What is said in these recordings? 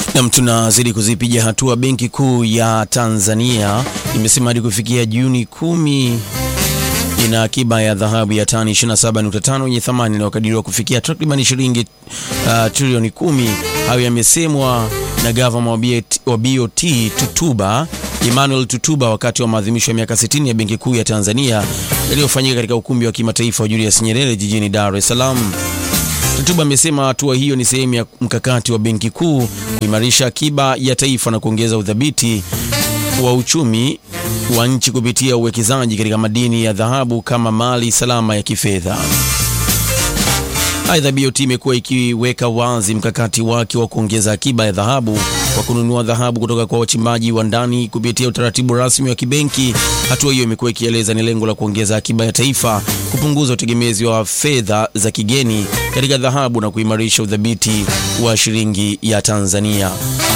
Nam, tunazidi kuzipiga hatua. Benki Kuu ya Tanzania imesema hadi kufikia Juni kumi ina akiba ya dhahabu ya tani 27.5 yenye thamani inayokadiriwa kufikia takriban shilingi uh, trilioni kumi. Hayo yamesemwa na gavana wa BOT Tutuba Emmanuel Tutuba wakati wa maadhimisho ya miaka 60 ya Benki Kuu ya Tanzania yaliyofanyika katika ukumbi wa kimataifa wa Julius Nyerere jijini Dar es Salaam. Tutuba amesema hatua hiyo ni sehemu ya mkakati wa Benki Kuu kuimarisha akiba ya taifa na kuongeza udhabiti wa uchumi wa nchi kupitia uwekezaji katika madini ya dhahabu kama mali salama ya kifedha. Aidha, BOT imekuwa ikiweka wazi mkakati wake wa kuongeza akiba ya dhahabu kwa kununua dhahabu kutoka kwa wachimbaji wa ndani kupitia utaratibu rasmi wa kibenki. Hatua hiyo imekuwa ikieleza ni lengo la kuongeza akiba ya taifa, kupunguza utegemezi wa fedha za kigeni katika dhahabu na kuimarisha udhabiti wa shilingi ya Tanzania.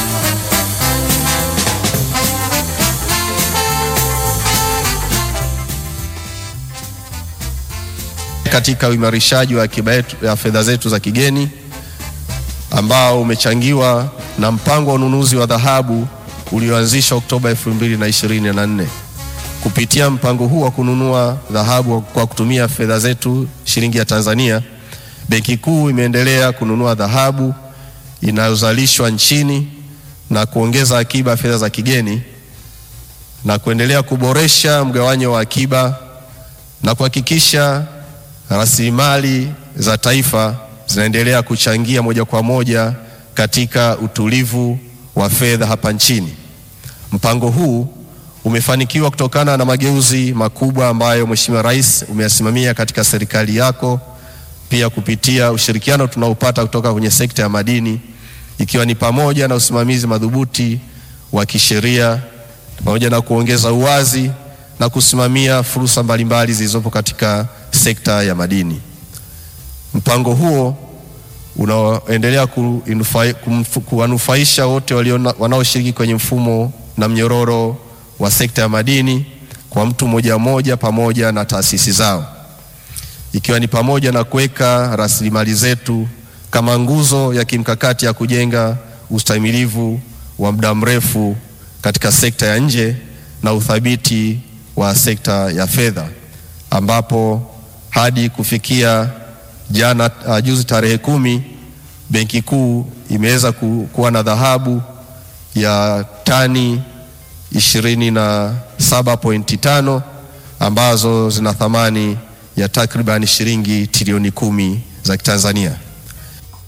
katika uimarishaji wa akiba ya fedha zetu za kigeni ambao umechangiwa na mpango wa ununuzi wa dhahabu ulioanzishwa Oktoba 2024. Kupitia mpango huu wa kununua dhahabu kwa kutumia fedha zetu shilingi ya Tanzania, Benki Kuu imeendelea kununua dhahabu inayozalishwa nchini na kuongeza akiba ya fedha za kigeni na kuendelea kuboresha mgawanyo wa akiba na kuhakikisha rasilimali za taifa zinaendelea kuchangia moja kwa moja katika utulivu wa fedha hapa nchini. Mpango huu umefanikiwa kutokana na mageuzi makubwa ambayo Mheshimiwa Rais umeyasimamia katika serikali yako, pia kupitia ushirikiano tunaopata kutoka kwenye sekta ya madini, ikiwa ni pamoja na usimamizi madhubuti wa kisheria pamoja na kuongeza uwazi na kusimamia fursa mbalimbali zilizopo katika sekta ya madini. Mpango huo unaoendelea kuwanufaisha wote wanaoshiriki kwenye mfumo na mnyororo wa sekta ya madini kwa mtu mmoja mmoja pamoja na taasisi zao, ikiwa ni pamoja na kuweka rasilimali zetu kama nguzo ya kimkakati ya kujenga ustahimilivu wa muda mrefu katika sekta ya nje na uthabiti wa sekta ya fedha ambapo hadi kufikia jana uh, juzi tarehe kumi Benki Kuu imeweza ku, kuwa na dhahabu ya tani 27.5 ambazo zina thamani ya takriban shilingi trilioni kumi za Kitanzania.